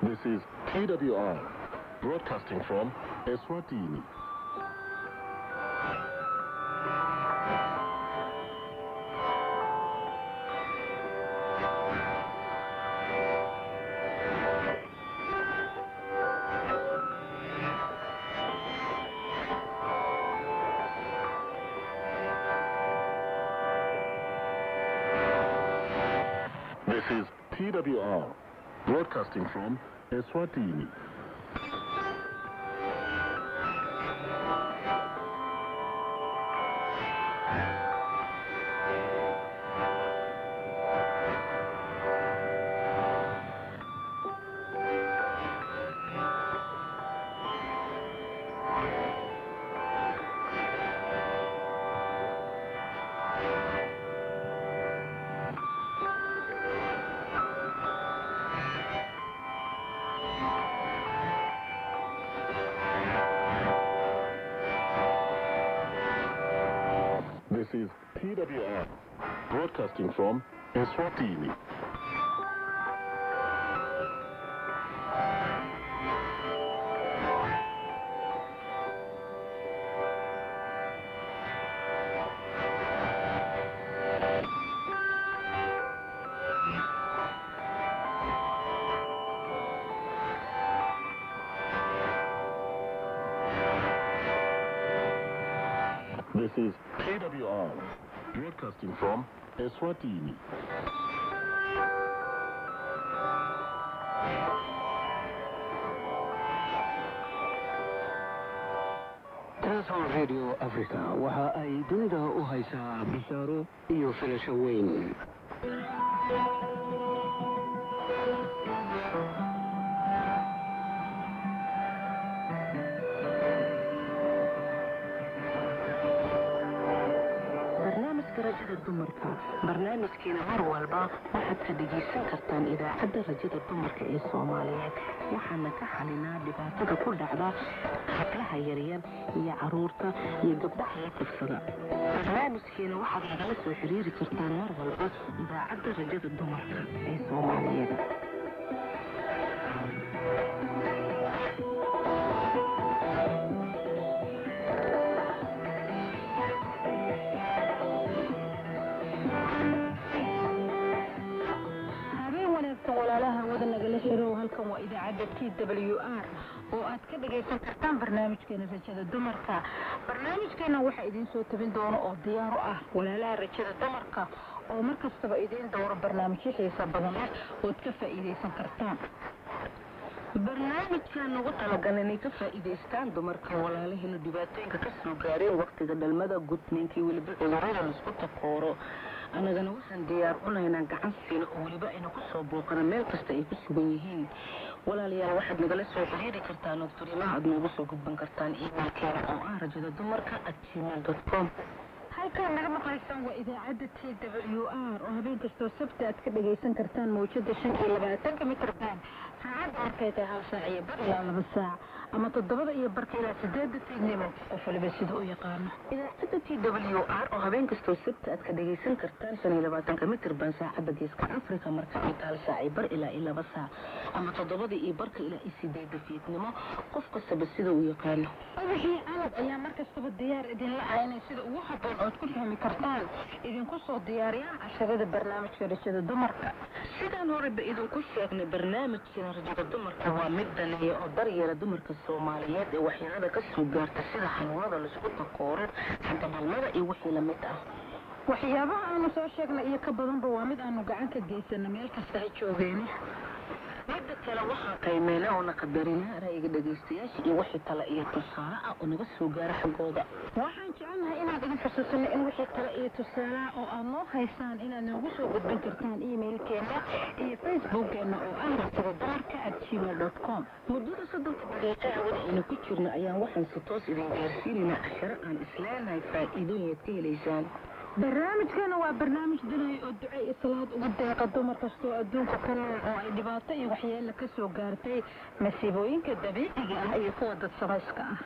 This is TWR, broadcasting from Eswatini. This is TWR, broadcasting from Eswatini. This is TWR, broadcasting from Eswatini. This is TWR, broadcasting from Eswatini. transol radio africa waxa ay dunida u haysaa bishaaro iyo filasho weyn barnaamijka rajada dumarka barnaamijkeena mar walba waxaad ka dhegaysan kartaan idaacadda rajada dumarka ee soomaaliyeed waxaana ka xalinaa dhibaatada ku dhacda hablaha yaryar iyo caruurta iyo gabdhaha la kufsada barnaamijkeena waxaad nagala soo xiriiri kartaan mar walba idaacadda rajada dumarka ee soomaaliyeed habeen wanaagsan walaalaha wada nagala xirow halkan waa idaacadda t w r oo aad ka dhagaysan kartaan barnaamijkeena rajada dumarka barnaamijkeena waxaa idiin soo tabin doono oo diyaar u ah walaalaha rajada dumarka oo mar kastaba idiin dowro barnaamijyo xiisa badan leh ood ka faa'iidaysan kartaan barnaamijkan nagu talagal inay ka faa'iidaystaan dumarka walaalaheena dhibaatooyinka ka soo gaareen waqtiga dhalmada gudniinka iyo weliba cudurrada laisku takooro annagana waxaan diyaar unaynaa gacan siina oo weliba ayna ku soo booqana meel kasta ay ku sugan yihiin walaalayaal waxaad nagala soo xiriiri kartaan ood fariimaha aad noogu soo gudban kartaan emailkeena oo ah rajada dumarka at gmail dot com halkaan naga maqlaysaan waa idaacadda t w r oo habeen kastoo sabti aad ka dhagaysan kartaan mawjada shan iyo labaatanka mitir baan saacadda markay tahay hal saac iyo bar ilaa laba saac ama toddobada iyo barka ilaa sideedda fiidnimo qof waliba sida u yaqaano idaacadda t w r oo habeen kastoo sabti aad ka dhagaysan kartaan shan iyo labaatanka mitir baan saacadda geeska africa marka ay tahay hal saac iyo bar ilaa iyo laba saac ama toddobada iyo barka ilaa iyo sideedda fiidnimo qof kastaba sida uu yaqaano wixii calab ayaa mar kastaba diyaar idinla ah inay sida ugu habboon ood ku fahmi kartaan idinku soo diyaariyaan casharada barnaamijka rajada dumarka sidaan horeba idinku sheegnay barnaamijkeena rajada dumarka waa mid daneeya oo daryeela dumarka soomaaliyeed ee waxyeelada ka soo gaarta sida xanuunada laisku takooro xandabalmada iyo wixii lamid ah waxyaabaha aanu soo sheegnay iyo ka badanba waa mid aanu gacan ka geysana meel kasta ha joogeeni midda kale waxaa qiimeynaa oo naqadarinaa ra'yiga dhegaystayaasha iyo wixii tale iyo tusaale ah oo naga soo gaara xaggooda waxaan jecelnahay inaan idin xusuusino in wixii kale iyo tusaalaha oo aad noo haysaan inaad noogu soo gudbin kartaan emailkeena iyo facebookkeena oo ah rajada dumarka at gmail dot com muddada soddonka daqiiqa hawada aynu ku jirno ayaan waxaan si toos idin gaarsiinaynaa casharo aan isleenahay faa'iidooyin aad ka helaysaan barnaamijkeena waa barnaamij dunaya oo duco iyo salaad ugu deeqa dumar kastoo adduunka ka nool oo ay dhibaato iyo waxyeelo ka soo gaartay masiibooyinka dabiiciga ah iyo kuwa dad samayska ah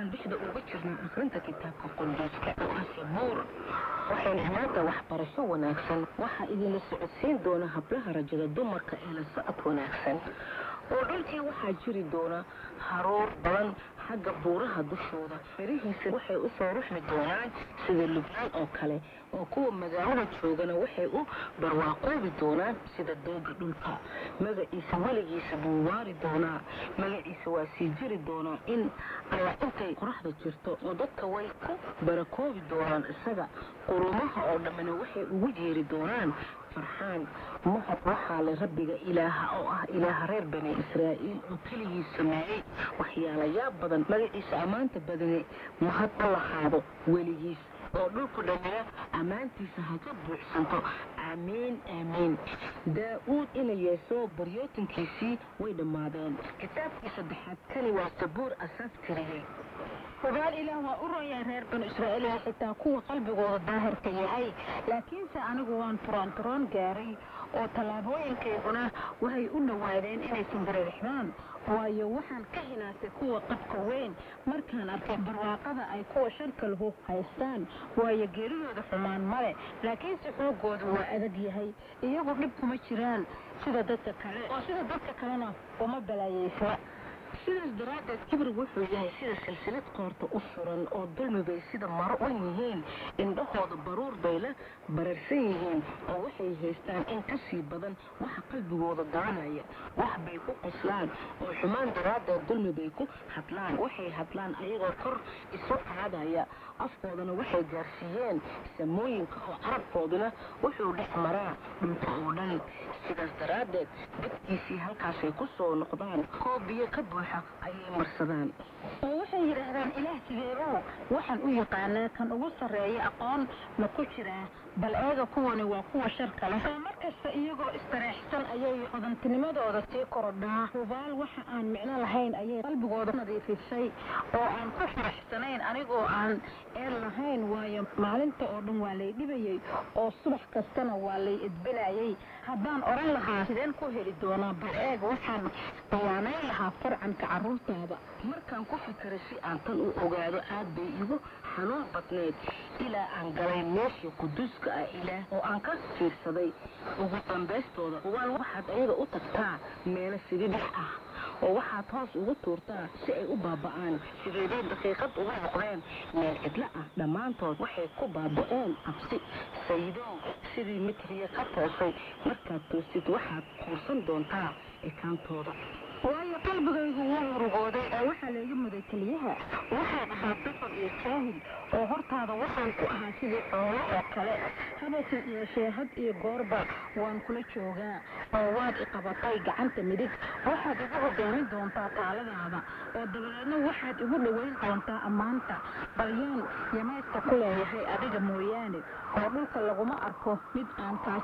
waxaan dhexda uga jirnaa akrinta kitaabka qunduuska oo ah sabuur waxayna maanta waxbarasho wanaagsan waxaa idinla socodsiin doona hablaha rajada dumarka ee la socod wanaagsan oo dhulkii waxaa jiri doona haruur badan xagga buuraha dushooda farihiisa waxay u soo ruxmi doonaan sida lubnaan oo kale oo kuwa magaalada joogana waxay u barwaaqoobi doonaan sida dooga dhulka magaciisa weligiisa buu waari doonaa magaciisa waa sii jiri doonaa in alla intay qoraxda jirto oo dadka way ku barakoobi doonaan isaga qurumaha oo dhammina waxay ugu jeeri doonaan farxaan mahad waxaa le rabbiga ilaaha oo ah ilaaha reer bani israa'iil oo keligii sameeyey waxyaalayaab badan magaciisa ammaanta badane mahad ha lahaado weligiis oo dhulku dhammina ammaantiisa ha ka buuxsanto aamiin aamiin daa-uud ina yeesoo baryootinkiisii way dhammaadeen kitaabkii saddexaad kani waa sabuur asaaf tiriyey hubaal ilaah waa u roonyahay reer banu israa'iil ee xitaa kuwa qalbigooda daahirka yahay laakiinse anigu waan turaan turaan gaaray oo tallaabooyinkayguna waxay u dhowaadeen inaysan dareerixdaan waayo waxaan ka hinaasay kuwa qabka weyn markaan arkay barwaaqada ay kuwa sharka lahu haystaan waayo geeridooda xumaan male laakiinse xoogoodu waa adag yahay iyagu dhib kuma jiraan sida dadka kale oo sida dadka kalena uma balaayeysna sidaas daraaddeed kibrig wuxuu yahay sida silsilad qoorta u suran oo dulmi bay sida maro u yihiin indhahooda baruur bay la bararsan yihiin oo waxay haystaan in ka sii badan waxa qalbigooda daranaya wax bay ku qoslaan oo xumaan daraaddeed dulmi bay ku hadlaan waxay hadlaan ayagoo kor isu qaadaya afkoodana waxay gaarsiiyeen samooyinka oo carabkooduna wuxuu dhex maraa dhulka oo dhan sidaas daraaddeed dadkiisii halkaasay ku soo noqdaan koo biyo ka buuxa ayay marsadaan oo waxay yidhaahdaan ilaah sideebow waxaan u yaqaanaa kan ugu sarreeya aqoon ma ku jiraa bal eega kuwani waa kuwa sharka leh oo markasta iyagoo istareexsan ayay hodantinimadooda sii korodhaa hubaal waxa aan micno lahayn ayay qalbigooda nadiifisay oo aan ku faraxsanayn anigoo aan eel lahayn waayo maalinta oo dhan waa lay dhibayey oo subax kastana waa lay edbinayey haddaan oran lahaa sideen ku heli doonaa bal eeg waxaan khiyaanayn lahaa farcanka carruurtaada markaan ku fikiray si aan tan u ogaado aad bay igu xanuun badneed ilaa aan galay meeshii quduuska ah ilaah oo aan ka fiirsaday ugu dambaystooda hubaal waxaad ayaga u tagtaa meelo sididhex ah oo waxaad hoos ugu tuurtaa si ay u baaba'aan sideeday daqiiqad ugu noqdeen meel cidlo ah dhammaantood waxay ku baaba'een cabsi sayidow sidii mitriya ka toosay markaad toosid waxaad kuursan doontaa ekaantooda waayo qalbigaygu wuu urugooday oo waxaa layga muday keliyaha waxaan ahaa dafar iyo jaahil oo hortaada waxaan ku ahaa sidii xoolo oo kale habase yeeshee had iyo goorba waan kula joogaa oo waad iqabatay gacanta midig waxaad igu hogaamin doontaa taaladaada oo dabadeedna waxaad igu dhoweyn doontaa ammaanta balyaan yamayska ku leeyahay adiga mooyaane oo dhulka laguma arko mid aan kaa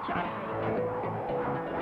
jeclahay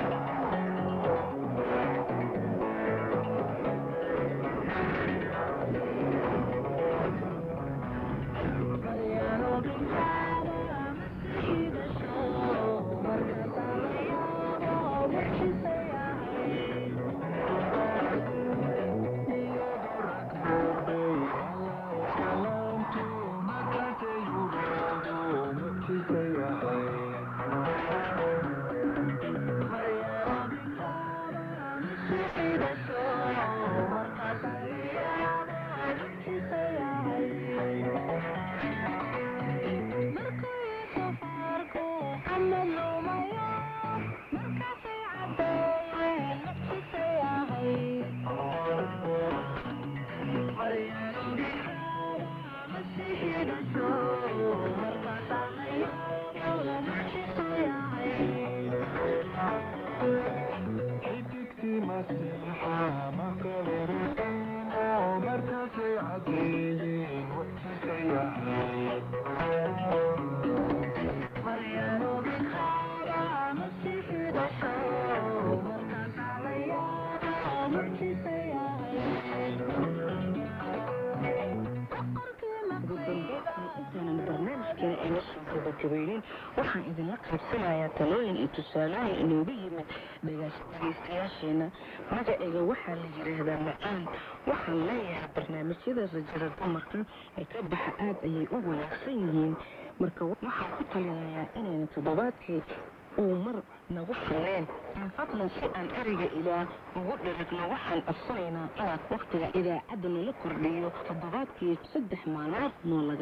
soo gabagabaynin waxaan idinla qaybsanayaa talooyin iyo tusaalooyin inooga yimid dhegaystayaasheena magacayga waxaa la yidhaahdaa macaan waxaan leeyahay barnaamijyada rajada dumarka ee ka baxa aad ayay u wanaagsan yihiin marka waxaan ku talinayaa inayna toddobaadkii uu mar nagu filleen fadlan si aan ereyga ilaah ugu dherigno waxaan codsanaynaa inaad wakhtiga idaacadda nala kordhiyo toddobaadkii saddex maalmood noo laga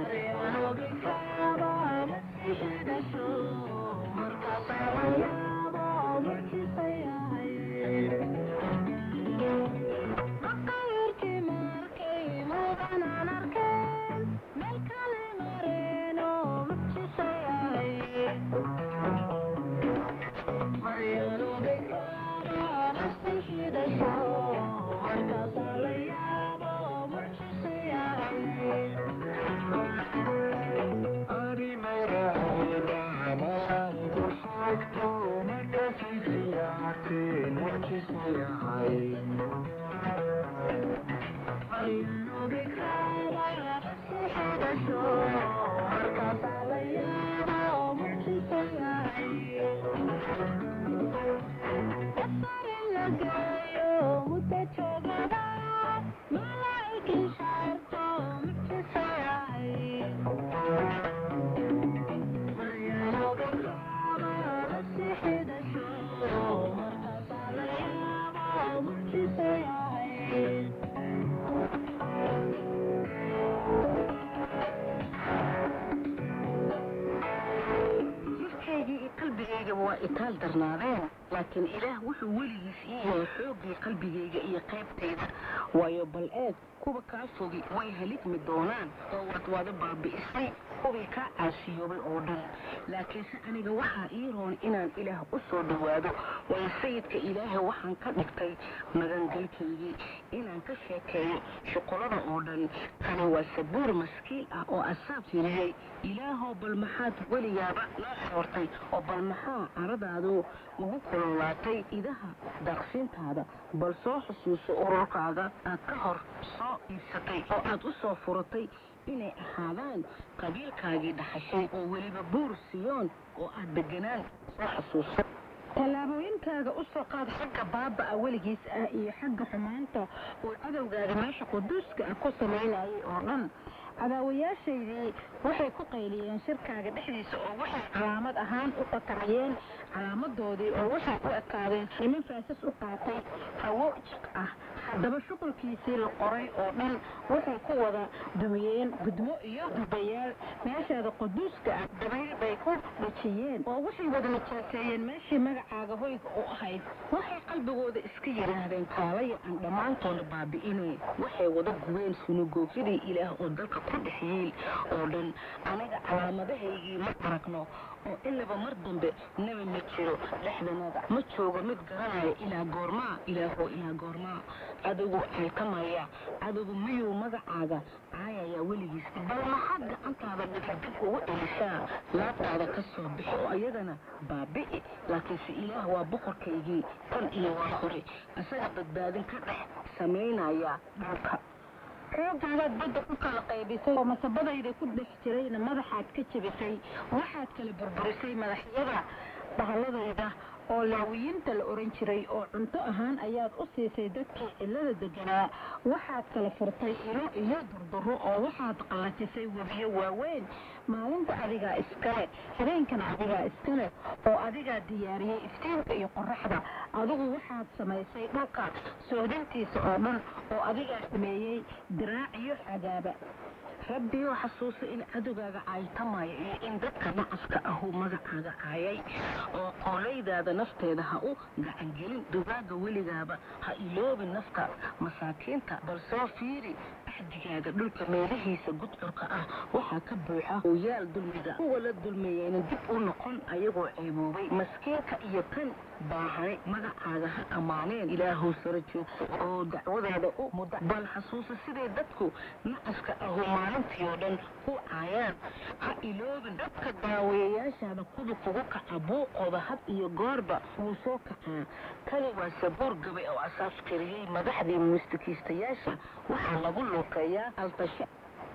waa itaal darnaadeen laakiin ilaah wuxuu weligiis ii yahay xooggii qalbigayga iyo qaybtayda waayo bal eeg kuwa kaa fogi way haligmi doonaan oo waad wada baabi'isay kuwii kaa caasiyoobay oo dhan laakiinse aniga waxaa ii roon inaan ilaah u soo dhowaado waayo sayidka ilaahay waxaan ka dhigtay magangalkaygii inaan ka sheekeeyo shuqulada oo dhan kani waa sabuur maskiil ah oo asaab tiriyey ilaahow bal maxaad weligaaba noo xoortay oo bal maxaa caradaadu ugu kululaatay idaha daaqsintaada bal soo xusuuso ururkaaga aad ka hor soo iibsatay oo aad u soo furatay inay ahaadaan qabiilkaagii dhaxashay oo weliba buur siyoon oo aad deganaan soo xasuuso tallaabooyinkaaga u soo qaad xagga baaba'a weligiis ah iyo xagga xumaanta uu cadowgaaga meesha quduuska ah ku samaynayay oo dhan cadaawayaashaydii waxay ku qayliyeen shirkaaga dhexdiisa oo waxay calaamad ahaan u qatamiyeen calaamadoodii oo waxay u ekaadeen niman faasas u qaatay hawo jiq ah haddaba shuqulkiisii la qoray oo dhan waxay ku wada dumiyeen gudmo iyo dubayaal meeshaada quduuska ah dabayl bay ku dhajiyeen oo waxay wada najaaseeyeen meeshii magacaaga hoyga u ahayd waxay qalbigooda iska yidhaahdeen kaalaya aan dhammaantoona baabi'inay waxay wada gubeen sunugoofyadii ilaah oo dalka ku dhex yiil oo dhan aniga calaamadahaygii ma aragno oo ilaba mar dambe nebi ma jiro dhexdanada ma joogo mid garanaya ilaa goormaa ilaahoo ilaa goormaa cadowgu xilkamaya cadowgu miyuu magacaaga caayaya weligiis bal maxaad gacantaada dhigdib ugu elisaa laabtaada ka soo bixi oo iyadana baabi'i laakiinse ilaah waa boqorkaygii tan iyo waa hore isaga badbaadin ka dhex samaynaya dhulka xooggaagaad badda ku kala qaybisay oo masabadayda ku dhex jirayna madaxaad ka jebisay waxaad kala burburisay madaxyada dhahalladayda oo laawiyiinta la oran jiray oo cunto ahaan ayaad u siisay dadkii cillada deganaa waxaad kala furtay ilo iyo durduro oo waxaad qallajisay webiyo waaweyn maalinta adigaa iskale habeenkana adigaa iskale oo adigaa diyaariyey iftiinka iyo qoraxda adigu waxaad samaysay dhulka soodintiisa oo dhan oo adigaa sameeyey diraac iyo xagaaba rabbioo xasuusa in cadowgaaga caaytamaya iyo in dadka nacaska ahuu magacaaga caayay oo qoolaydaada nafteeda ha u gacangelin dugaaga weligaaba ha iloobin nafta masaakiinta bal soo fiiri axdigaaga dhulka meelihiisa gudcurka ah waxaa ka buuxa ooyaal dulmiga kuwa la dulmeeyeyna dib u noqon ayagoo ceeboobay maskiinka iyo kan baahanay magacaaga ha ammaaneen ilaahow sara joogso oo dacwadaada u muda bal xasuusa siday dadku nacaska ahu maalintii oo dhan ku caayaan ha iloobin dadka daaweeyayaashaada kudu kugu kaca buuqooda had iyo goorba wuu soo kacaa kani waa sabuur gabay oo asaas kariyey madaxdii muusikiistayaasha waxaa lagu luuqeeyaa altasha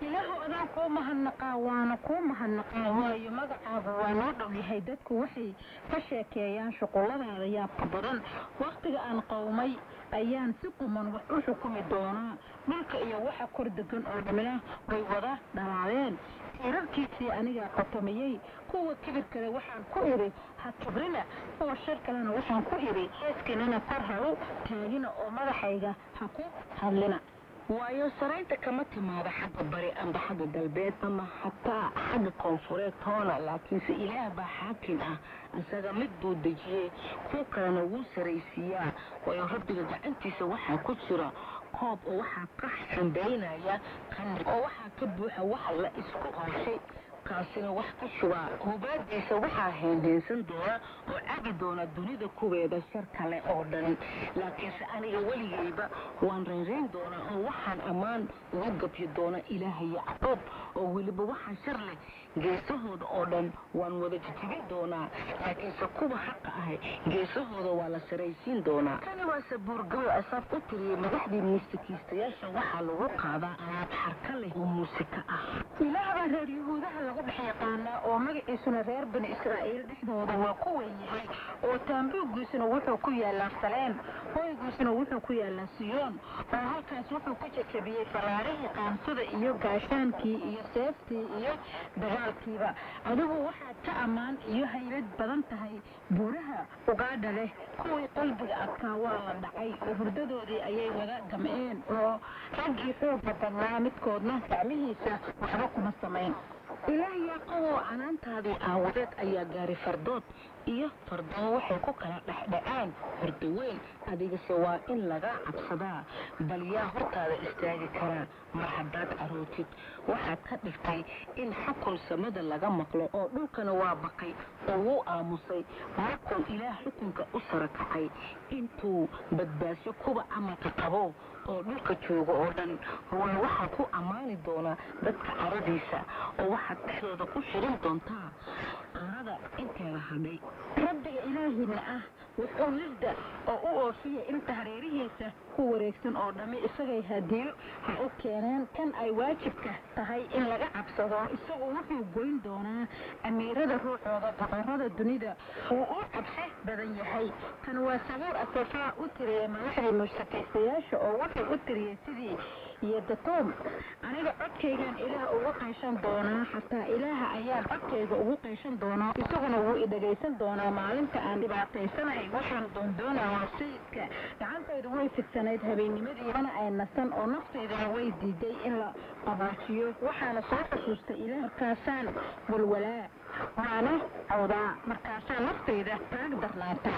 ilaahu adaan kuu mahadnaqaa waana kuu mahadnaqaa waayo magacaagu waa noo dhow yahay dadku waxay ka sheekeeyaan shuqulladaada yaabka badan wakhtiga aan qowmay ayaan si quman wax u xukumi doonaa dhulka iyo waxa kor degan oo dhamina way wada dhalaadeen tiirarkiisii anigaa qotomiyey kuwa kibirkale waxaan ku idhi ha kibrina kuwa shar kalena waxaan ku idhi heeskinana kor ha u taagina oo madaxayga ha ku hadlina waayo saraynta kama timaado xagga bari amba xagga galbeed ama xataa xagga koonfureed toona laakiinse ilaah baa xaakim ah isaga mid buu dejiyey kuwa kalena wuu saraysiiyaa waayo rabbiga gacantiisa waxaa ku jira koob oo waxaa ka xambaynaya qamri oo waxaa ka buuxa waxa la isku qooshay kaasina wax ka shubaa hubaadiisa waxaa heenheensan doona oo cabi doona dunida kuweeda shar kale oo dhan laakiinse aniga weligayba waan raynrayn doonaa oo waxaan ammaan uga gabyi doona ilaaha yacquub oo weliba waxaa shar leh geesahooda oo dhan waan wada jijibin doonaa laakiinse kuwa xaqa ahay geesahooda waa la saraysiin doonaa kani waa sabuurgabo asaab u tiriyey madaxdii muusikiistayaasha waxaa lagu qaadaa alaab xarka leh oo muusika ah ilaah baa reer yahuudaha lagu dhex yaqaanaa oo magaciisuna reer bani israa'iil dhexdooda waa ku weyn yahay oo taambuuggiisuna wuxuu ku yaalaa saleen hoygiisuna wuxuu ku yaalaa siyoon oo halkaas wuxuu ku jajabiyey faraarihii qaansada iyo gaashaankii iyo seeftii iyo dagaalkiiba adigu waxaad ka ammaan iyo haybad badan tahay buuraha ugaadha leh kuwii qalbiga adkaa waa la dhacay oo hurdadoodii ayay wada gam'een oo raggii xoogga badnaa midkoodna gacmihiisa waxba kuma samayn ilaah yaaqoboo canaantaadii aawadeed ayaa gaari fardood iyo fardoo waxay ku kala dhexdhacaan horda weyn adigase waa in laga cabsadaa bal yaa hortaada istaagi karaa mar haddaad carootid waxaad ka dhigtay in xukun samada laga maqlo oo dhulkana waa baqay oo wuu aamusay markuu ilaah xukunka u sara kacay intuu badbaasyo kuwa amarka qabo oo dhulka jooga oo dhan waa waxaa ku ammaani doonaa dadka caradiisa oo waxaad dhexdooda ku shirin doontaa carada inteeda hadhay rabbiga ilaahina ah wuxuu lirda oo u oofiya inta hareerihiisa ku wareegsan oo dhammi isagay hadiyo ha u keeneen kan ay waajibka tahay in laga cabsado isagu wuxuu goyn doonaa amiirada ruuxooda boqorada dunida wuu u cabsi badan yahay kan waa sabuur asafaa u tiriyey madaxdii mushtakaystayaasha oo wuxuu u tiriyey sidii iyo datoom aniga codkaygaan ilaah ugu qayshan doonaa xataa ilaaha ayaan codkayga ugu qayshan doonaa isaguna wuu i dhagaysan doonaa maalinta aan dhibaataysanahay waxaan doondoonaa waa sayidka gacantaydu way fidsanayd habeennimadii mana ay nasan oo naftaydana way diiday in la qabaajiyo waxaana soo xusuustay ilaah markaasaan walwalaa waana cawdaa markaasaa naftayda taag darnaata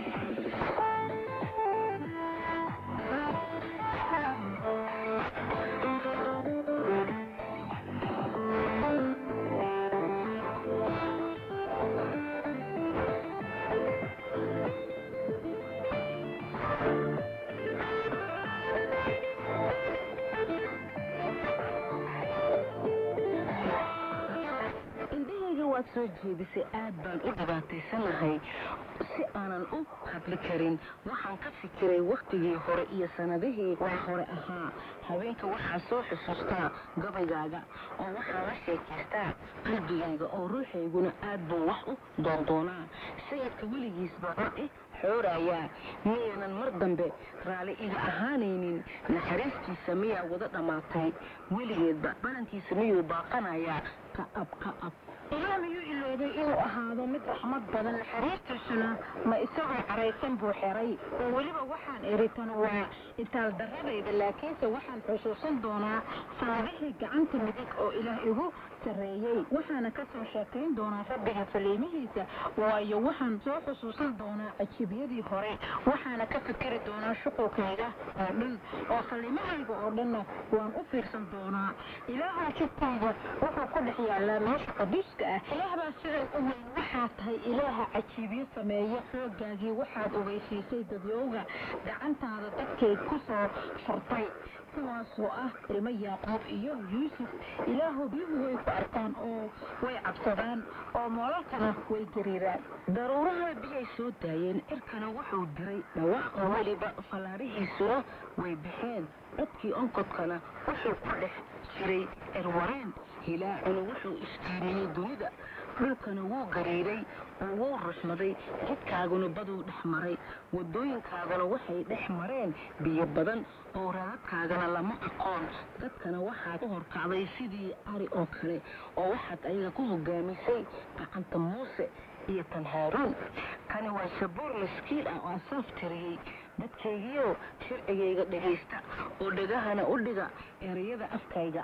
indhahayga waad soo jeedisay aad baan u dhibaataysanahay si aanan u hadli karin waxaan ka fikiray wakhtigii hore iyo sanadihii waa hore ahaa haweenka waxaa soo xusuustaa gabaygaaga oo waxaa la sheekaystaa qalbigayga oo ruuxayguna aad buu wax u doondoonaa sayidka weligiisba run i xoorayaa miyaynan mar dambe raalli iga ahaanaynin naxariistiisa miyaa wada dhammaatay weligeedba balankiisa miyuu baaqanayaa ka'ab ka'ab ilaah miyuu iloobay inuu ahaado mid raxmad badan naxariistiisuna ma isagoo caraysan buu xeray oo weliba waxaan iri tan waa itaal darradayda laakiinse waxaan xusuusan doonaa saadixii gacanta midig oo ilaah igu sarreeyey waxaana ka soo sheekayn doonaa rabbiga faliimihiisa waayo waxaan soo xusuusan doonaa cajiibyadii hore waxaana ka fikeri doonaa shuqulkayga oo dhan oo faliimahayga oo dhanna waan u fiirsan doonaa ilaaha jidkayga wuxuu ku dhex yaallaa meesha qaduuska ah ilaah baa sidan u weyn waxaa tahay ilaaha cajiibyo sameeya xooggaagii waxaad ogeysiisay dadyowga gacantaada dadkay ku soo furtay kuwaasoo ah ilmo yaaqoob iyo yuusuf ilaahu biyuhu way ku arkaan oo way cabsadaan oo moolalkana way gariiraan daruuraha biyay soo daayeen cirkana wuxuu diray dhawaaq weliba fallaarihiisuna way baxeen codkii onkodkana wuxuu ku dhex jiray erwareen hilaacuna wuxuu istiimiyey dunida dhulkana wuu gariiray oo wuu rushmaday jidkaaguna baduu dhex maray wadooyinkaagana waxay dhex mareen biyo badan oo raadadkaagana lama aqoon dadkana waxaad u horkacday sidii ari oo kale oo waxaad ayaga ku hogaamisay gacanta muuse iyo tan haaruun kani waa sabuur maskiil ah oo asaaf tiriyey dadkaygiyo sharcigayga dhegaysta oo dhegahana u dhiga erayada afkayga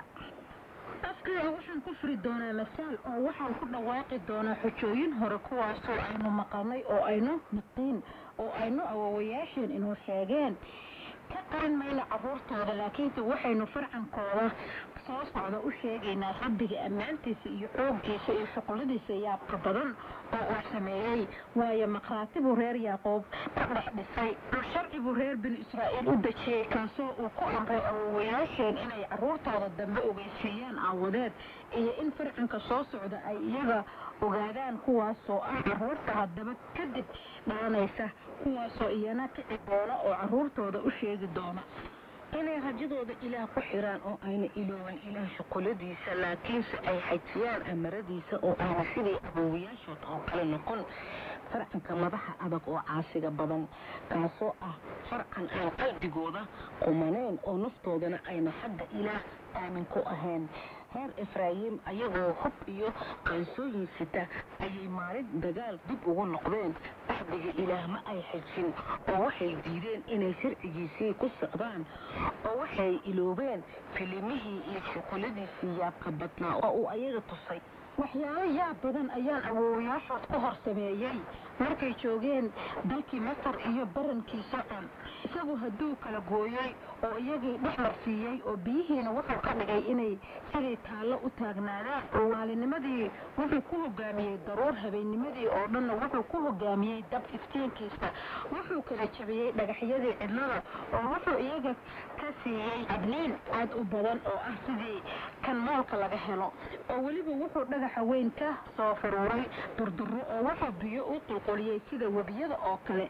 afkayga waxaan ku furi doonaa masaal oo waxaan ku dhawaaqi doonaa xujooyin hore kuwaasoo aynu maqalnay oo aynu naqiin oo aynu awowayaasheen inuu sheegeen ka qarin mayna carruurtooda laakiinse waxaynu farcankooda soo socda u sheegaynaa rabbiga ammaantiisa iyo xooggiisa iyo shuquladiisa yaabka badan oo uu sameeyey waayo maqraati buu reer yaaqoob ka dhex dhisay dhul sharci buu reer binu israa'iil u dejiyey kaasoo uu ku amray awowayaasheen inay carruurtooda dambe ogeysiiyaan aawadeed iyo in farcanka soo socda ay iyaga ogaadaan kuwaasoo ah carruurta haddaba kadib dhalanaysa kuwaasoo iyana kici doona oo carruurtooda u sheegi doona inay rajadooda ilaah ku xiraan oo ayna ilooban ilaah shuquladiisa laakiinse ay xajiyaan amaradiisa oo ayna sidii awowayaashood oo kale noqon farcanka madaxa adag oo caasiga badan kaasoo ah farcan aan qalbigooda qumaneyn oo naftoodana ayna xagga ilaah aamin ku ahayn reer efraayim ayagoo hub iyo qaansooyin sita ayay maalin dagaal dib ugu noqdeen axdiga ilaah ma ay xejin oo waxay diideen inay sharcigiisii ku socdaan oo waxay iloobeen filimihii iyo shuquladiisii yaabka badnaa oo uu ayaga tusay waxyaalo yaab badan ayaan awowayaashood ku hor sameeyey markay joogeen dalkii masar iyo barankiisa dhan isagu hadduu kala gooyey oo iyagii dhex marsiiyey oo biyihiina wuxuu ka dhigay inay siday taallo u taagnaadaan oo maalinimadii wuxuu ku hogaamiyey daruur habeennimadii oo dhanna wuxuu ku hogaamiyey dab iftiinkiisa wuxuu kala jabiyey dhagaxyadii cidlada oo wuxuu iyaga ka siiyey adniin aad u badan oo ah sidii kan moolka laga helo oo weliba wuxuu dhagaxa weyn ka soo furuuray durduro oo wuxuu biyo u qulquliyey sida webiyada oo kale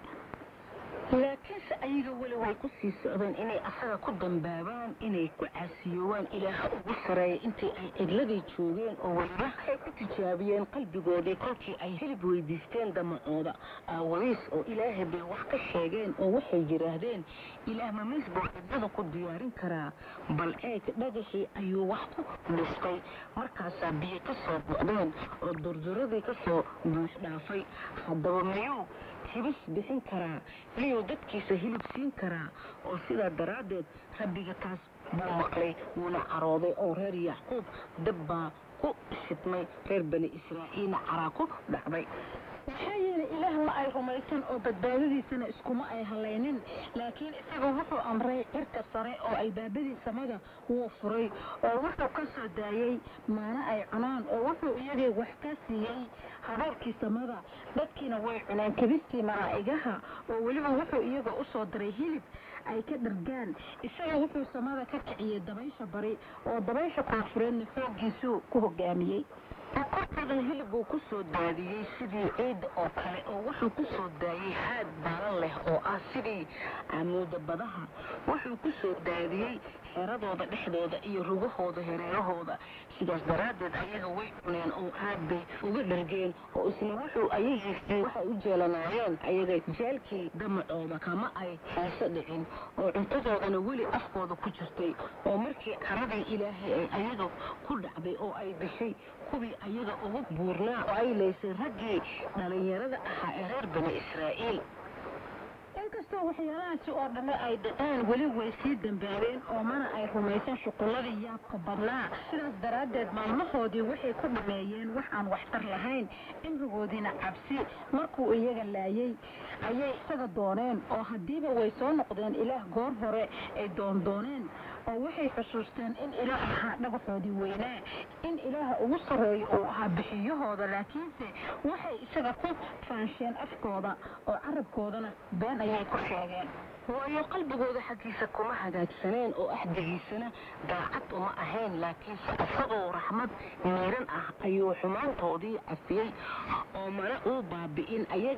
laakiinse ayaga weli way ku sii socdeen inay asaga ku dambaabaan inay ku caasiyoowaan ilaaha ugu sareeya intii ay cidladii joogeen oo weliba waxay ku tijaabiyeen qalbigoodii kolkii ay hilib weydiisteen damacooda aawadiis oo ilaahay bay wax ka sheegeen oo waxay yidhaahdeen ilaah mamiis buu cidlada ku diyaarin karaa bal eeg dhagaxii ayuu wax ku dhistay markaasaa biyo ka soo buucdeen oo durduradii ka soo buux dhaafay haddaba miyuu hibis bixin karaa miyuu dadkiisa hilib siin karaa oo sidaa daraaddeed rabbiga taas buu maqlay wuuna carooday oo reer yacquub dab baa ku shidmay reer bani israa'iilna caraa ku dhacday waxaa yeelay ilaah ma ay rumaysan oo badbaadadiisana iskuma ay halaynin laakiin isaga wuxuu amray cirka sare oo albaabadii samada wuu furay oo wuxuu ka soo daayey maana ay cunaan oo wuxuu iyagii wax ka siiyey habaarkii samada dadkiina way cuneen kabistii malaa'igaha oo weliba wuxuu iyaga u soo diray hilib ay ka dhargaan isaga wuxuu samada ka kiciyey dabaysha bari oo dabaysha koonfureedna xooggiisuu ku hogaamiyey kortadan hilib buu ku soo daadiyey sidii ciidda oo kale oo wuxuu ku soo daayey haad baalan leh oo ah sidii camuuda badaha wuxuu ku soo daadiyey xeradooda dhexdooda iyo rugahooda hareerahooda sidaas daraaddeed ayaga way cuneen oo aad bay uga dhargeen oo isna wuxuu ayagiisii waxay u jeelanaayeen ayaga jeelkii damacooda kama ay xiiso dhicin oo cuntadoodana weli afkooda ku jirtay oo markii caradii ilaahay ay ayaga ku dhacday oo ay dishay kuwii ayaga ugu buurnaa oo ay laysay raggii dhallinyarada ahaa ee reer bani israa'iil inkastoo waxyaalahaasi oo dhamme ay dhaceen weli way sii dambaabeen oo mana ay rumaysan shuqulladii yaabka badnaa sidaas daraaddeed maalmahoodii waxay ku dhameeyeen wax aan waxtar lahayn cimrigoodiina cabsi markuu iyaga laayey ayay isaga dooneen oo haddiiba way soo noqdeen ilaah goor hore ay doondooneen oo waxay xusuusteen in ilaah ahaa dhagaxoodii weynaa in ilaaha ugu sarreeyo uu ahaa bixiyahooda laakiinse waxay isaga ku faansheen afkooda oo carabkoodana been ayay ku sheegeen waayo qalbigooda xaggiisa kuma hagaagsaneen oo axdigiisana daacad uma ahayn laakiinse isagoo raxmad miiran ah ayuu xumaantoodii cafiyey oo mana uu baabi'in ayaga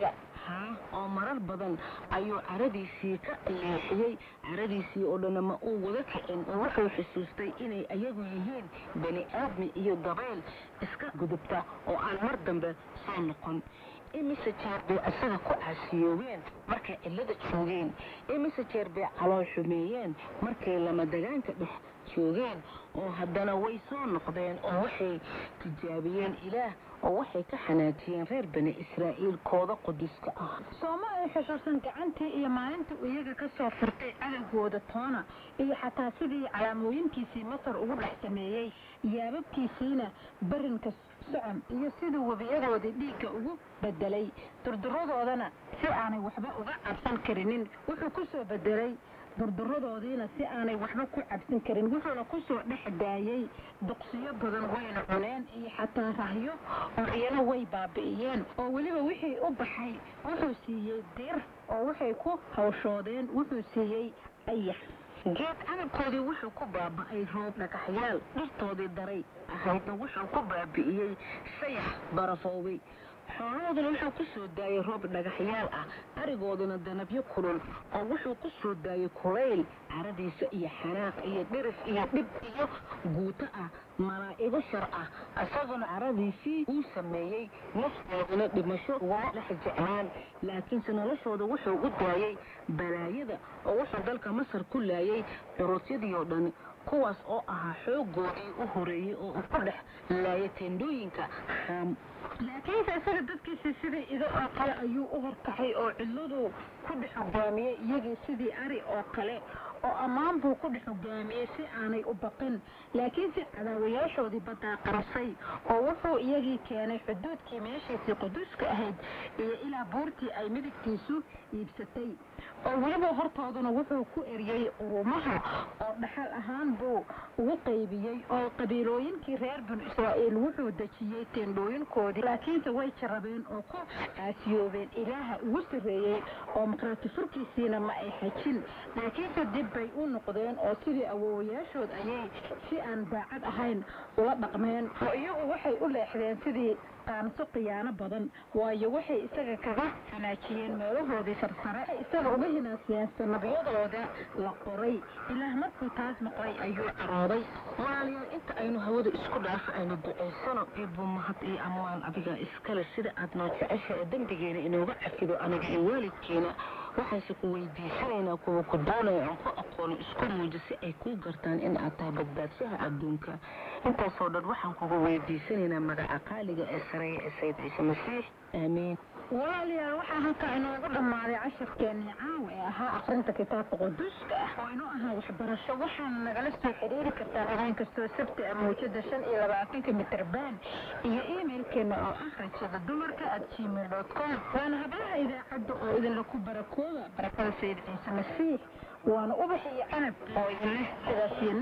ahaa oo marar badan ayuu caradiisii ka leexiyey caradiisii oo dhanna ma uu wada kicin oo wuxuu xusuustay inay ayagu yihiin bani aadmi iyo dabeyl iska gudubta oo aan mar dambe soo noqon imise jeer bay isaga ku caasiyoobeen markay cillada joogeen imise jeer bay calool xumeeyeen markay lamadagaanka dhex joogeen oo haddana way soo noqdeen oo waxay tijaabiyeen ilaah oo waxay ka xanaajiyeen reer bani israa'iil kooda quduska ah sooma ay xusuusan gacantii iyo maalintii uu iyaga ka soo furtay cadowgooda toona iyo xataa sidii calaamooyinkiisii masar ugu dhex sameeyey yaababkiisiina barinka socon iyo siduu webiyadoodii dhiigga ugu bedelay durduradoodana si aanay waxba uga cabsan karinin wuxuu ku soo bedelay durduradoodiina si aanay waxba ku cabsan karin wuxuuna ku soo dhex daayey duqsiyo badan wayna cuneen iyo xataa rahyo oo iyana way baabi'iyeen oo weliba wixii u baxay wuxuu siiyey dir oo waxay ku hawshoodeen wuxuu siiyey ayax geed cadabkoodii wuxuu ku baaba'ay roob dhagaxyaal dhirtoodii daray ahaydna wuxuu ku baabi'iyey sayax barafoobay xoolahooduna wuxuu ku soo daayey roob dhagaxyaal ah arigooduna danabyo kulul oo wuxuu ku soo daayey kulayl caradiisa iyo xanaaq iyo dhirif iyo dhib iyo guuto ah malaa'igo shar ah isaguna caradiisii uu sameeyey naftooduna dhimasho uguma dhex jeclaan laakiinse noloshooda wuxuu u daayey balaayada oo wuxuu dalka masar ku laayay curusyadii oo dhan kuwaas oo ahaa xoogoodii u horeeyey oo uu ku dhex laayay teendhooyinka xaam laakiinse isaga dadkiisii sidii ido oo kale ayuu u horkacay oo cidladuu ku dhex hogaamiyey iyagii sidii ari oo kale oo ammaan buu ku dhex hogaamiyey si aanay u baqin laakiinse cadaawayaashoodii baddaa qarasay oo wuxuu iyagii keenay xuduudkii meeshiisii quduuska ahayd iyo ilaa buurtii ay midigtiisu iibsatay oo weliba hortooduna wuxuu ku eriyey qurumaha oo dhaxal ahaan buu ugu qaybiyey oo qabiilooyinkii reer binu israa'iil wuxuu dejiyey teendhooyinkoodii laakiinse way jarabeen oo ku caasiyoobeen ilaaha ugu sarreeyey oo maqraati furkiisiina ma ay xajin laakiinse dib bay u noqdeen oo sidii awoowayaashood ayay si aan daacad ahayn ula dhaqmeen oo iyagu waxay u leexdeen sidii qaanso khiyaano badan waayo waxay isaga kaga hanaajiyeen meelahoodii sarsare ay isaga uga hinaasiyeen sanabyadooda la qoray ilaah markuu taas maqlay ayuu carooday walaalayaal inta aynu hawada isku dhaafo aynu ducaysano ibu mahad iyo ammaan adiga iskale sida aad noo jecesha ee dembigeena inooga cafido aniga iyo waalidkeena waxaanse ku weydiisanaynaa kuwa ku doonaya aan ku aqoonin isku muujo si ay kuu gartaan in aad tahay badbaadshaha adduunka intaasoo dhan waxaan kuga weydiisanaynaa magaca qaaliga ee sareeya ee sayid ciise masiix aamiin walaalayaal waxaa halkaa inoogu dhammaaday casharkeenii caawa ee ahaa akrinta kitaabka quduuska ah oo inoo ahaa waxbarasho waxaana nagala soo xiriiri kartaan habeen kastoo sabti ah mawjada shan iyo labaatanka mitrban iyo emailkeena oo ah rajada dumarka at gmail dot com waana hablaha idaacadda oo idinla ku barakooda barakada sayid ciise masiix waana ubax iyo canab oo idin leh sidaas iyo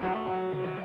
nabad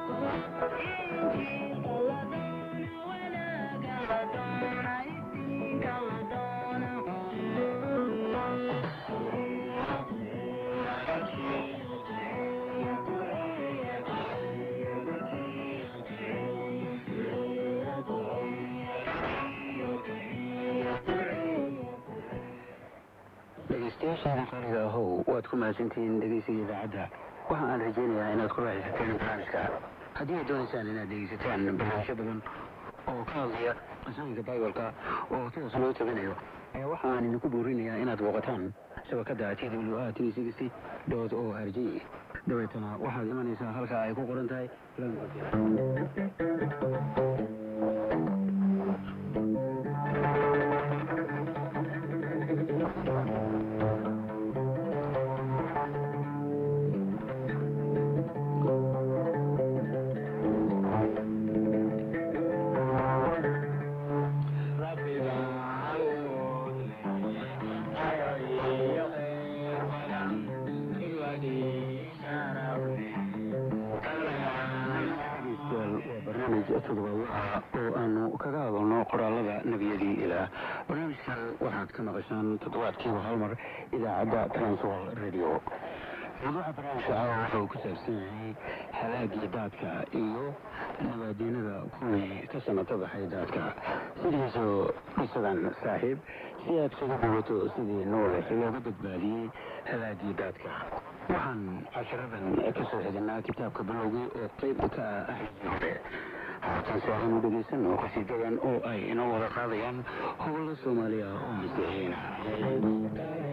dhegeystayaashaada qariga ahow waad ku mahadsantihiin dhegeysiga idaacadda waxa aan rajaynayaa inaad ku raaxaysateen barnaamijka haddii aad doonaysaan inaad dhegeysataan barnaamijyo badan oo ka hadlaya qisooyinka bibalka oo sidaas loo tabinayo ayaa waxa aan idinku buurinayaa inaad booqataan shabakadda t w a three sixty dot o r g dabeetana waxaad imanaysaa halka ay ku qoran tahay todobaad oo aanu kaga hadalno qoraalada nebiyadii ilaah barnaamijkan waxaad ka maqashaan toddobaadkiiba hal mar idaacadda transwol radio mawduuca barnaamijka ah wuxuu ku saabsan yahay halaagii daadka iyo nabaadiinada kuwii ka sanata baxay daadka sidiisoo qisadan saaxiib si aad kaga bogato sidii noole looga badbaadiyey halaagii daadka waxaan casharadan ka soo xidinaa kitaabka bilowgii oo qayb ka ah axdigii hore haatan si aanu dhegaysano qasiidadan oo ay inoo wada qaadayaan howlo soomaaliya oo masiixiina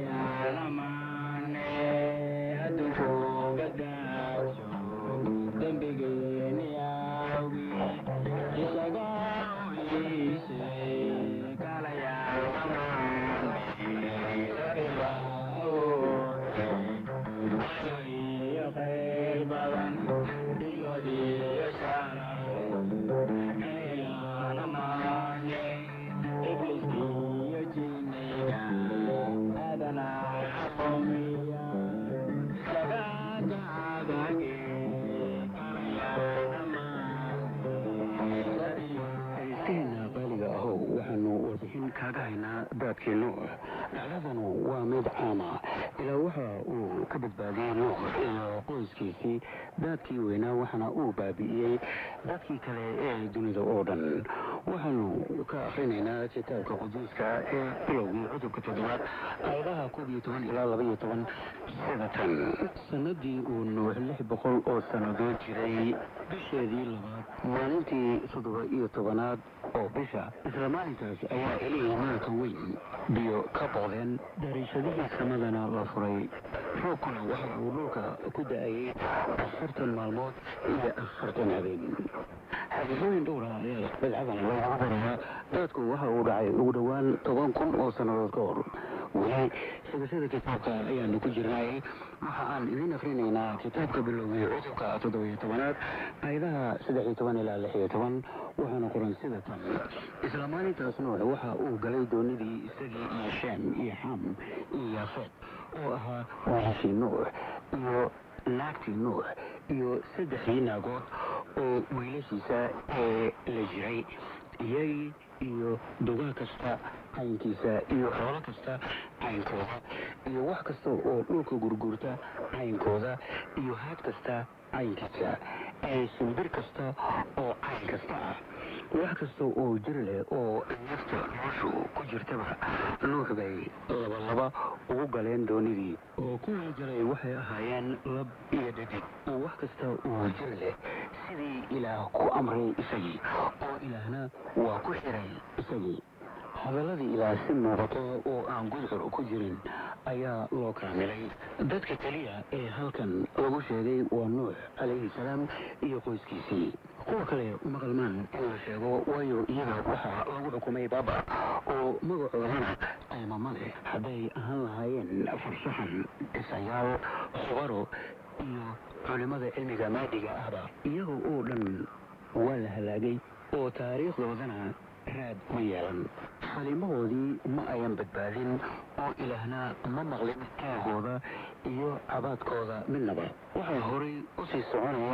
kaaga haynaa daadkii nuux dhacdadanu waa mid caama ilaa waxa uu ka badbaadiyey nuux iyo qoyskiisii daadkii weynaa waxaana uu baabi'iyey dadkii kale ee dunida oo dhan waxaanu ka akrinaynaa kitaabka quduuska ee bilowgii cudubka toddobaad aayadaha koob iyo toban ilaa laba iyo toban sida tan sanadii uu nuux lix boqol oo sannadood jiray bisheedii labaad maalintii toddoba iyo tobanaad oo bisha isla maalintaas ayaa elihii maalka weyn biyo ka boqdeen dariishadihii samadana la furay roobkuna waxa uu dhulka ku da-ayay afartan maalmood iyo afartan habeen xaqiiqooyin dhowra ayaa badcadan loogu barayaa daadku waxa uu dhacay ugu dhowaan toban kun oo sannadood ka hor weli xigashada kitaabka ayaanu ku jirnay waxa aan idiin akrinaynaa kitaabka bilowgii cudubka toddobiyo tobanaad aayadaha saddex iyo toban ilaa lix iyo toban waxaana qoran sida tan isla maalintaas nuux waxa uu galay doonidii isagii iyo shaam iyo xam iyo yaafeed oo ahaa wiilashii nuux iyo naagtii nuux iyo saddexdii naagood oo wiilashiisa ee la jiray iyagii iyo dugaa kasta caynkiisa iyo xoolo kasta caynkooda iyo wax kasta oo dhulka gurgurta caynkooda iyo haad kasta caynkiisa ee shimbir kasta oo cayn kasta ah wax kasta oo jir leh oo nafta noloshu ku jirtaba nuux bay labalaba ugu galeen doonidii oo kuwii galay waxay ahaayeen lab iyo dhadig oo wax kasta oo jir leh sidii ilaah ku amray isagii oo ilaahna waa ku xiray isagii hadaladii ilaah si muuqato oo aan gudcur ku jirin ayaa loo kaamilay dadka keliya ee halkan lagu sheegay waa nuux calayhi salaam iyo qoyskiisii kuwa kale maqalmaan in la sheego waayo iyaga waxaa lagu xukumay baaba oo magacoodana qaymama leh hadday ahaan lahaayeen farshaxan dhisayaal khubaro iyo culimmada cilmiga maadiga ahba iyaga oo dhan waa la halaagay oo taariikhdoodana raad ma yeelan xalimahoodii ma ayan badbaadin oo ilaahna ma maqlin taagooda iyo cabaadkooda midnaba waxaa horay u sii soconaya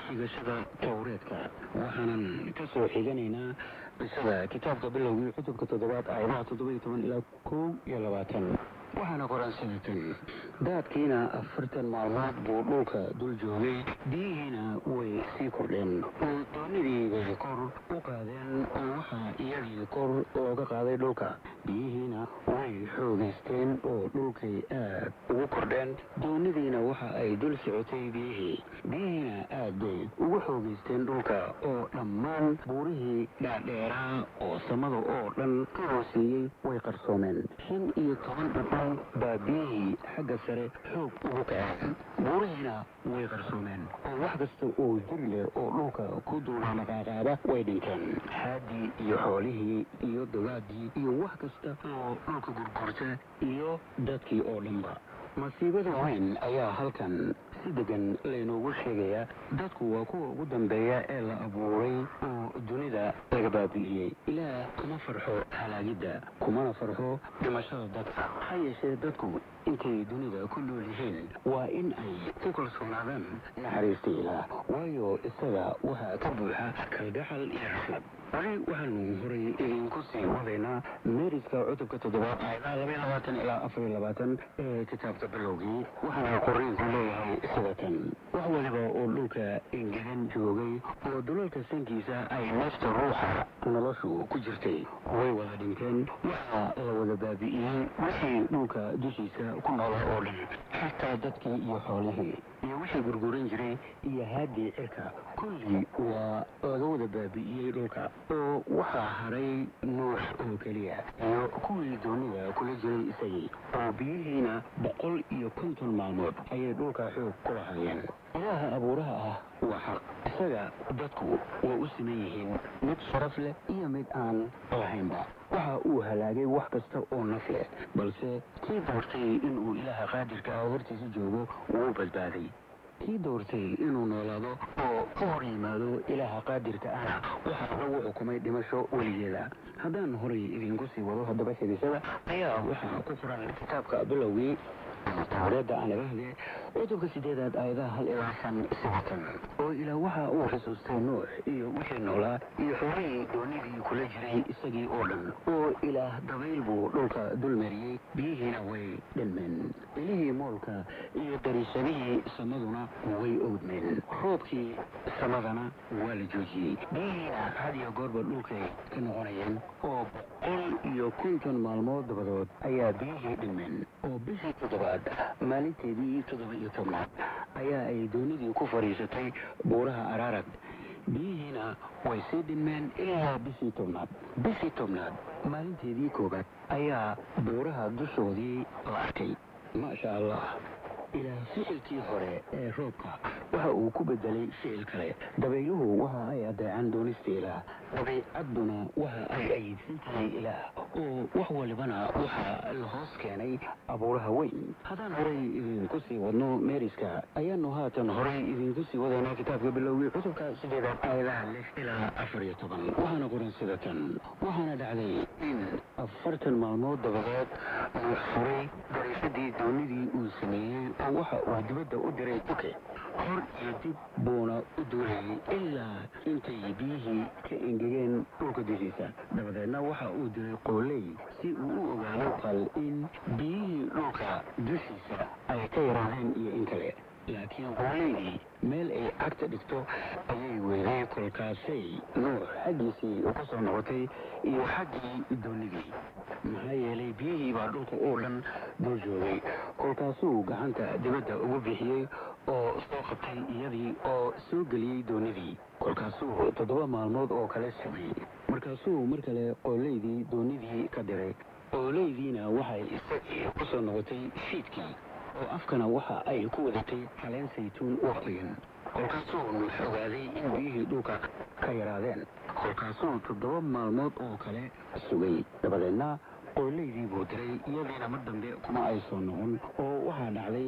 xigashada towreedka waxaanan ka soo xiganaynaa qisada kitaabka bilowgii cutubka toddobaad aayadaha toddoba iyo toban ilaa kow iyo labaatan waxaana qoran sidatan daadkiina afartan maalmood buu dhulka dul joogay biyihiina way sii kordheen oo doonidii bay kor u qaadeen oo waxaa iyagii kor looga qaaday dhulka biyihiina way xoogaysteen oo dhulkay aad ugu kordheen doonidiina waxa ay dul socotay biyihii biyihiina aad bay ugu xoogaysteen dhulka oo dhammaan buurihii dhaadheeraa oo samada oo dhan ka hooseeyey way qarsoomeen shan iyo toban dhadhan baa biyihii xagga sare xoog ugu kaceen buurihiina way qarsoomeen oo wax kasta oo jiri leh oo dhulka ku duula maqaaqaaba way dhinteen xaaddii iyo xoolihii iyo dogaaddii iyo wax kasta oo dhulka gurgurta iyo dadkii oo dhanba masiibada weyn ayaa halkan si degan laynoogu sheegayaa dadku waa kuwa ugu dambeeya ee la abuuray oo dunida laga baabi'iyey ilaah kuma farxo halaagidda kumana farxo dhimashada dadka ha yeeshee dadku intay dunida ku nool yihiin waa in ay ku kalsoonaadaan naxariista ilaah waayo isaga waxaa ka buuxa kalgacal iyo raxmad wali waxaanu horay idinku sii wadaynaa meeriska cutubka toddobaad aayadaha labaiyo labaatan ilaa afar iyo labaatan ee kitaabka bilowgii waxaana qoriinku leeyahay sidatan wax waliba oo dhulka engegan joogay oo dulalka sankiisa ay nafta ruuxa noloshu ku jirtay way wada dhinteen waxaa la wada baabi'iyey wixii dhulka dushiisa ku noola oo dhan xataa dadkii iyo xoolihii iyo wixii gurguran jiray iyo haaddii cirka kulli waa laga wada baabi'iyey dhulka oo waxaa haray nuux oo keliya iyo kuwii doonida kula jiray isagii oo biyihiina boqol iyo konton maalmood ayay dhulka xoog ku lahaayeen ilaaha abuuraha ah waa xaq isaga dadku waa u siman yihiin mid sharaf leh iyo mid aan lahaynba waxa uu halaagay wax kasta oo naf leh balse kii doortay inuu ilaaha qaadirka ah hortiisa joogo wuu badbaaday kii doortay inuu noolaado oo ka hor yimaado ilaaha qaadirka ahna waxaa lagu xukumay dhimasho weligeeda haddaan horay idinku sii wado haddaba xidisada ayaa waxaa ku furan kitaabka bilowgii tawreedda aan laga hele cutubka sideedaad aayadaha hal ilaa shan sidatan oo ilaa waxa uu xusuustay nuux iyo wixii noolaa iyo xoolihii doonidii kula jiray isagii oo dhan oo ilaah dabayl buu dhulka dulmariyey biyihiina way dhanmeen ilihii moolka iyo dariishadihii samaduna way owdmeen roobkii samadana waa la joojiyey biyihiina had iyo goorba dhulkay ka noqonayeen oo boqol iyo konton maalmood dabadood ayaa biyihii dhinmeen oo bishii toddobaad maalinteedii toddoba iyo tobnaad ayaa ay doonidii ku fadhiisatay buuraha araarag biyihiina way sii dhinmeen ilaa bishii tobnaad bishii tobnaad maalinteedii koobaad ayaa buuraha dushoodii la arkay maasha allah ilaa ficilkii hore ee roobka waxa uu ku bedelay ficil kale dabayluhu waxa ay adeecaan doonista ilaah dabiicadduna waxa ay ayiidsan tahay ilaah oo wax walibana waxaa la hoos keenay abuuraha weyn haddaan horay idinku sii wadno meeriska ayaanu haatan horay idinku sii wadaynaa kitaabka bilowgii cutubka sideedaad aayadaha lix ilaa afar iyo toban waxaana qoran sida tan waxaana dhacday in afartan maalmood dabadeed nuux furay dariishadii doonidii uu sameeyey oo waxa uu dibadda u diray duke hor iyo dib buuna u duulayay ilaa intay biyihii ka engegeen dhulka dushiisa dabadeedna waxa uu diray qooley si uu u ogaado qal in biyihii dhulka dushiisa ay ka yaraadeen iyo in kale laakiin qooleydii meel ay cagta dhigto ayay weeday kolkaasay nuux xaggiisii ku soo noqotay iyo xaggii doonidii maxaa yeelay biyihii baa dhulka oo dhan dul joogay kolkaasuu gacanta dibadda ugu bixiyey oo soo qabtay iyadii oo soo geliyey doonidii kolkaasuu toddoba maalmood oo kale sameeyey markaasuu mar kale qooleydii doonidii ka diray qooleydiina waxay isagii ku soo noqotay fiidkii oo afkana waxa ay ku wadatay caleen saytuun oo qoyan kolkaasuu nuux ogaaday in biyihii dhulka ka yaraadeen kolkaasuu toddoba maalmood oo kale sugay dabadeedna qooleydii buu diray iyadiina mar dambe kuma ay soo noqon oo waxaa dhacday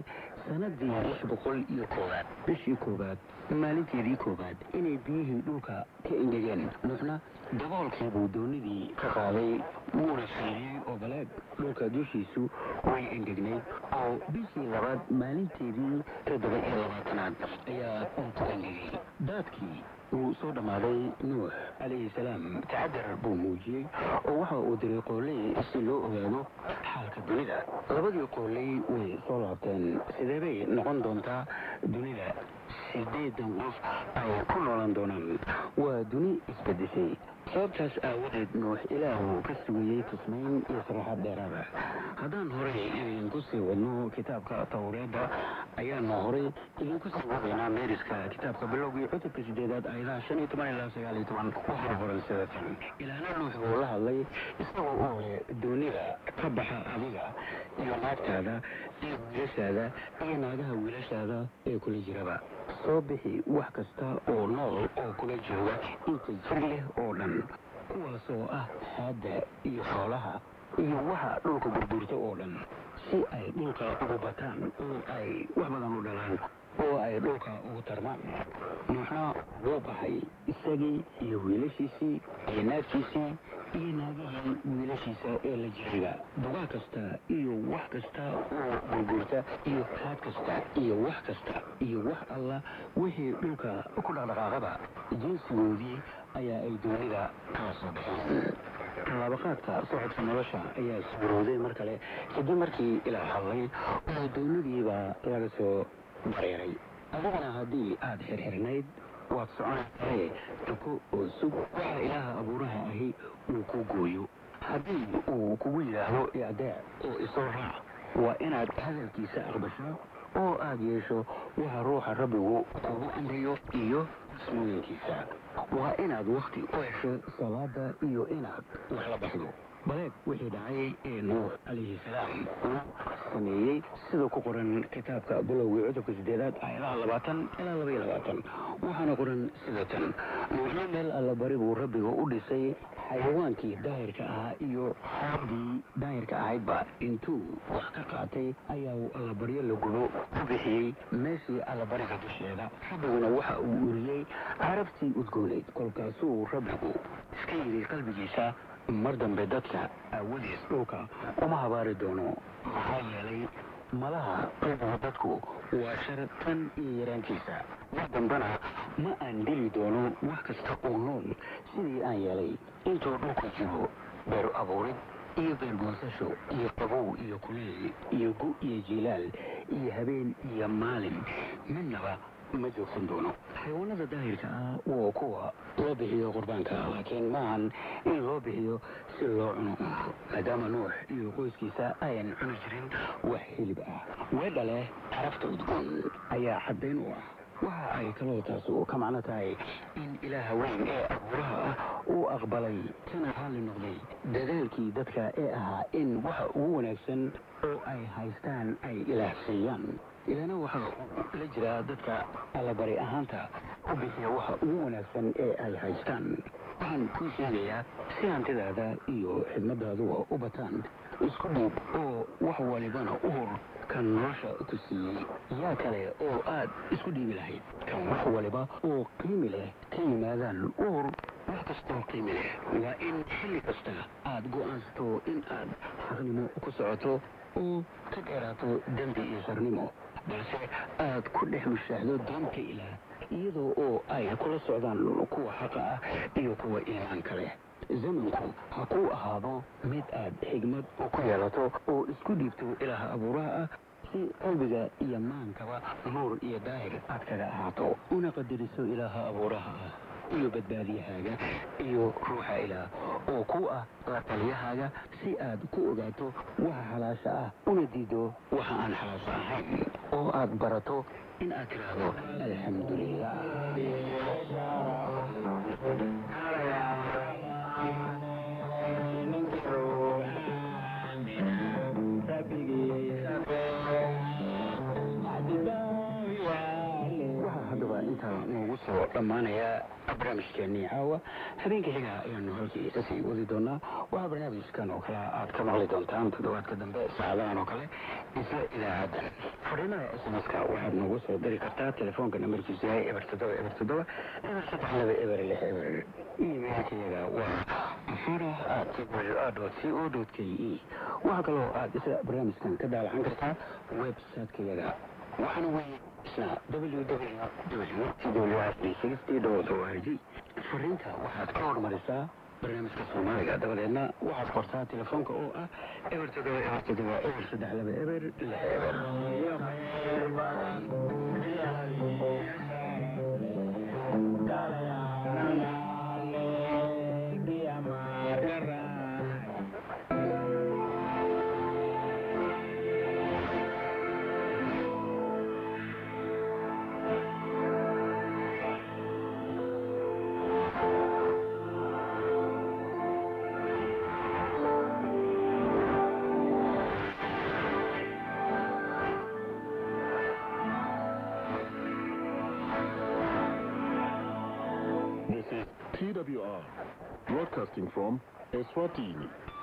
sanadii lix boqol iyo koowaad bishii koowaad maalinteedii koowaad inay biyihii dhulka ka engegeen nuuxna daboolkiibuu doonidii ka qaaday wuuna fiiriyey oo baleeg dhulka dushiisu way engegnayd oo bishii labaad maalinteedii toddoba iyo labaatanaad ayaa uu ku engegay daadkii wuu soo dhammaaday nuux calayhi salaam tacadar buu muujiyey oo waxa uu diray qooley si loo ogaado xaalka dunida labadii qooley way soo laabteen sidee bay noqon doontaa dunida sideedan qof ay ku noolan doonaan waa duni isbedeshay sababtaas aawadeed nuux ilaahu ka sugayey tusmayn iyo saraxaad dheeraada haddaan horey idinku sii wadno kitaabka tawreedda ayaanu horey idinku sii wadaynaa meeriska kitaabka bilowgii cutubka sideedaad ayadaha shan iyo toban ilaa sagaal iyo toban waxaa qoran sidatan ilaana nuux buu la hadlay isagoo uu leh doonida ka baxa adiga iyo naagtaada iyo wiilashaada iyo naagaha wiilashaada ee kula jiraba soo bixi wax kasta oo nool oo kula jooga inta jir leh oo dhan kuwaasoo ah haadda iyo xoolaha iyo waxa dhulka burburta oo dhan si ay dhulka ugu bataan oo ay wax badan u dhalaan oo ay dhulka ugu tarmaan nuuxna wuu baxay isagii iyo wiilashiisii iyo naagtiisii iyo naagihii wiilashiisa ee la jiriga dugaa kasta iyo wax kasta oo burburta iyo haad kasta iyo wax kasta iyo wax alla wixii dhulka ku dhaqdhaqaaqada jinsigoodii ayaa ay doonida kala soo baxeen tallaabaqaadka socodka nolosha ayaa suurowday mar kale kadib markii ilaa hadlay oo doonidiibaa laga soo dareeray adigana haddii aada xirxirnayd waad soconaysae tuko oo sug waxa ilaaha abuuraha ahi uu ku gooyo haddii uu kugu yidhaahdo icdaac oo isoo raac waa inaad hadalkiisa aqbasho oo aada yeesho waxa ruuxa rabbigu kugu amriyo iyo ismooyinkiisa waa inaad wakti u hesho salaada iyo inaad wax la baxdo baleeg wixii dhacay ee nuux calayhi salaam uu sameeyey sida ku qoran kitaabka bilowgii cudubka sideedaad aayadaha labaatan ilaa laba iyo labaatan waxaana qoran sida tan nuuxna meel allabari buu rabbiga u dhisay xayawaankii daahirka ahaa iyo xoogdii daahirka ahaydba intuu wax ka qaatay ayaa uu allabaryo la gubo ku bixiyey meeshii allabariga dusheeda rabbiguna waxa uu uriyey carabtii udgooneyd kolkaasuu rabbigu iska yidhi qalbigiisa mar dambe dadka aawadiis dhulka uma habaari doono maxaa yeelay malaha qalbiga dadku waa shar tan iyo yaraankiisa mar dambena ma aan dili doono wax kasta oo nool sidii aan yeelay intuu dhulku jiro beer abuurid iyo beergoosasho iyo qabow iyo kuleel iyo gu iyo jilaal iyo habeen iyo maalin midnaba ma joogsan doono xayawaanada daahirka ah waa kuwa loo bixiyo qurbaanka laakiin maahan in loo bixiyo si loo cuno maadaama nuux iyo qoyskiisa ayan cuni jirin wax hilib ah weedha leh carafta udgoon ayaa caddayn u ah waxa ay kaloo taasu ka macno tahay in ilaaha weyn ee abuuraha ah uu aqbalay kana raalli noqday dadaalkii dadka ee ahaa in waxa ugu wanaagsan oo ay haystaan ay ilaahsiiyaan ilaana waxa uu la jiraa dadka allabari ahaanta u bixiya waxa ugu wanaagsan ee ay haystaan waxaan kuu sheegayaa si hantidaada iyo xidmadaaduba u bataan isku dhiib oo wax walibana u hor kan nolosha ku siiyey yaa kale oo aad isku dhiibi lahayd kan wax waliba oo qiimi leh ka yimaadaan u hor wax kastoo qiimi leh waa in xilli kasta aad go'aansato in aad xaqnimo ku socoto oo ka dheeraato dembi iyo sharnimo balse aad ku dhex mushaaxdo doonta ilaah iyadoo oo ay kula socdaan kuwa xaqa ah iyo kuwa iimaan kale zamanku ha kuu ahaado mid aad xigmad ku yeelato oo isku dhiibto ilaaha abuuraha ah si qalbiga iyo maankaba nuur iyo daahir aad kaga ahaato una qadariso ilaaha abuuraha ah iyo badbaadiyahaaga iyo ruuxa ilaah oo ku ah la taliyahaaga si aad ku ogaato waxa xalaasha ah una diido waxa aan xalaasha ahayn oo aad barato in aad tiraahdo alxamdulilah waxaa haddaba intaa noogu soo dhammaanayaa barnaamijkeenii caawa habeenka xiga ayaanu halkii kasii wadi doonaa waxaa barnaamijkan oo kale aad ka maqli doontaan toddobaadka dambe saacadahan oo kale isla idaacadan fariinaha sms-ka waxaad noogu soo diri kartaa telefoonka namarkiisu yahay eber toddoba eber toddoba eber saddex laba eber lix eber emailkayaga waa afara at dot c o dot k e waxaa kaloo aad isla barnaamijkan ka daalacan kartaa website-kayaga waxaana weeye isna www.twr360.org fariinta waxaad ka hormarisaa barnaamijka soomaaliga dabadeedna waxaad qortaa telefoonka oo ah eber toddoba eber toddoba eber saddex laba eber lix eber This is TWR, broadcasting from Eswatini.